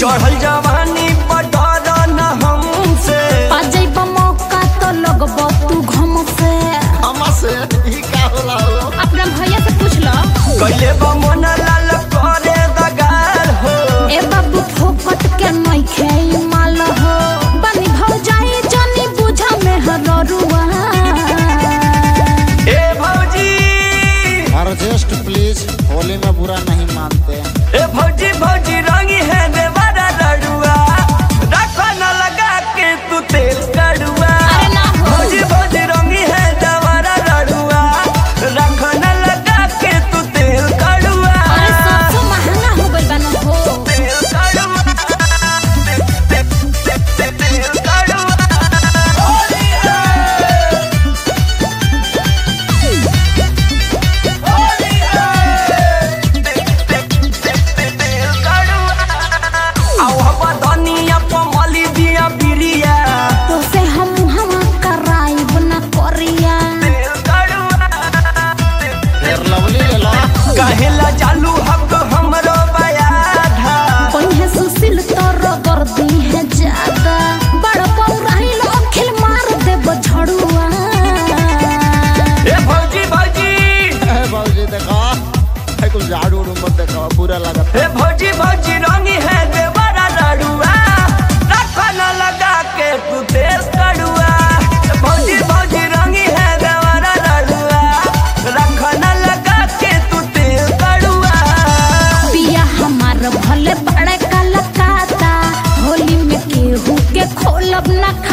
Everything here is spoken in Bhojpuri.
चढ़ल जवानी पटर न हमसे पा जाइब मौका तो लगब तू घम से हमा से ही का होला हो अपना भैया से पूछ लो कैले बा मन लाल करे दगार हो ए बाबू फोकट के नहीं खेई माल हो बनी भौ जाई जानी बुझा में हररुआ ए भौजी अर्जेस्ट प्लीज होली में बुरा नहीं मानते ए भौजी भौजी रंगी है देवारा लड़ुआ रखो न लगा के तू तेल कड़ुआ अरे ना हो। भौजी भौजी रंगी है देवारा लड़ुआ रखो न लगा के तू तेल कड़ुआ अरे सबसे महंगा हो गइल बा न हो तेल कड़ुआ तेल कड़ुआ होली है होली है तेल कड़ुआ आओ हवा धनिया पमली दिया बिरिया तो से हम हम कराइब न करिया तेल कड़ुआ फिर लवली ले लो कहेला चालू हक हमरो बयाधा कहीं सुशील तोर गर्दी है ज्यादा बड़ पौराही लोग खिल मार देब झड़ुआ ए भौजी भौजी ए बाबूजी देखो है कुछ झाड़ू उड़ू मत देखो बुरा लगता ए भौजी भौजी रंगी है देवरा लड़ुआ रखो न लगा के तू तेल कड़ुआ ए भौजी भौजी रंगी है देवरा लड़ुआ रखो न लगा के तू तेल कड़ुआ पिया हमार भले बड़े कलकाता होली में केहू के खोलब न